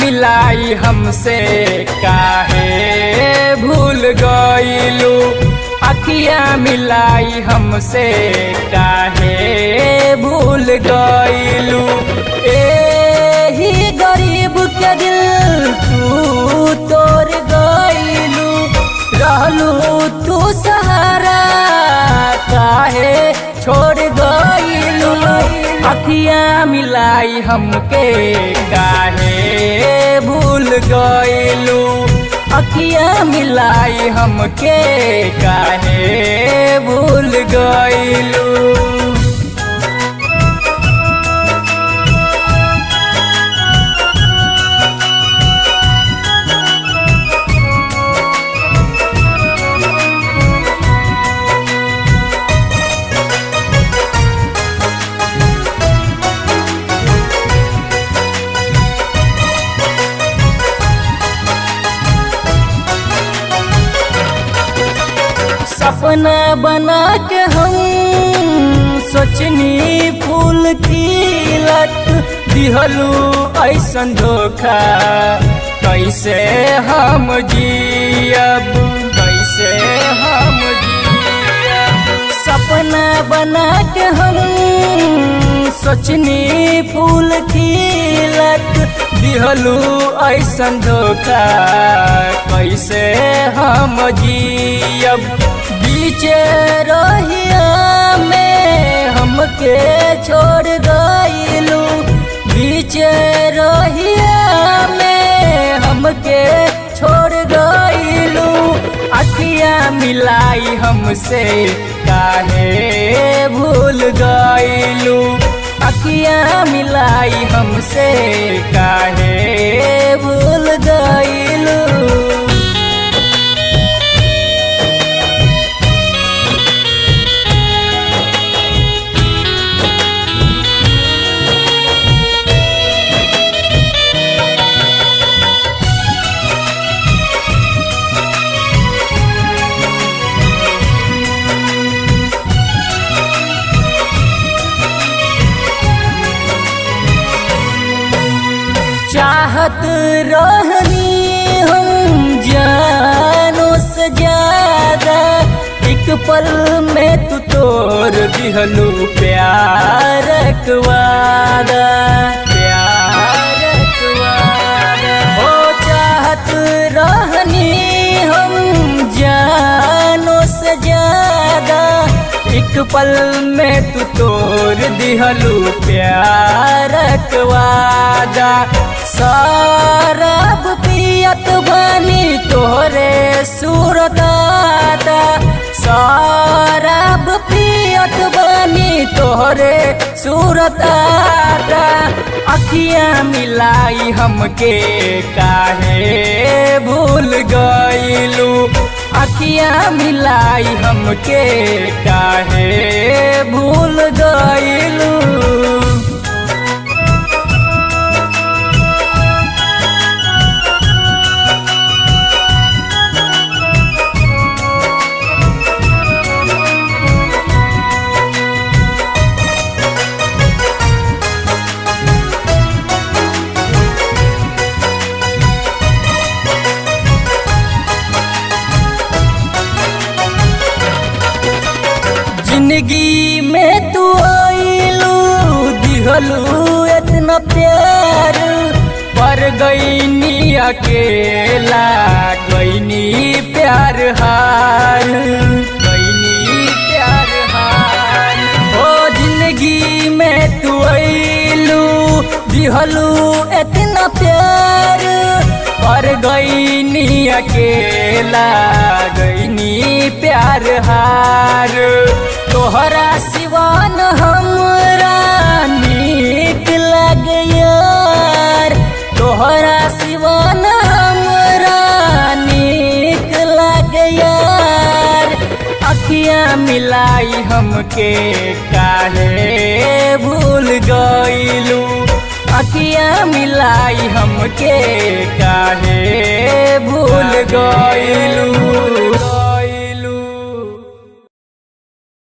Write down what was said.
मिलाई हमसे काहे भूल गईलू अखिया मिलाई हमसे काहे भूल गईलू एही गरीब के दिल तू तोड़ गईलू रहलू तू सहारा काहे छोड़ गईलू अखिया मिलाई हमके काहे भूल गईलू अखिया मिलाई हमके काहे भूल गईलू सपना बना के हम सोचनी फूल खिलत दिहलू ऐसन धोखा कैसे हम जियब कैसे हम जियब सपना बना के हम सोचनी फूल खिलत दिहलू ऐसन धोखा कैसे हम जियब बीचे रहिया में हमके छोड़ गईलू बीचे रहिया में हमके छोड़ गईलू अखिया मिलाई हमसे काहे भूल गईलू अखिया मिलाई हमसे काहे भूल गईलू चाहत रहनी हम जानो से ज्यादा एक पल में तू तोड़ दिहलू प्यार वादा प्यार वादा हो चाहत रहनी हम जानो से ज्यादा एक पल में तू तोड़ दिहलू प्यार वादा शराब पियत बनी तोहरे सूरदादा शराब पियत बनी तोहरे सूरदादा अखिया मिलाई हमके काहे भूल गईलू अखिया मिलाई हमके काहे भूल गईलू जिंदगी में तू आईलू दिहलू इतना प्यार पर गईनी अकेला गईनी प्यार हार गईनी प्यार हार हो जिंदगी में तू आईलू दिहलू इतना प्यार पर गईनी अकेला गईनी प्यार हार तोहरा सिवान हमरा नीक लग यार तोहरा सिवान हमरा नीक लग यार अखियाँ मिलाई हमके काहे भूल गईलू अखियाँ मिलाई हमके काहे भूल गईल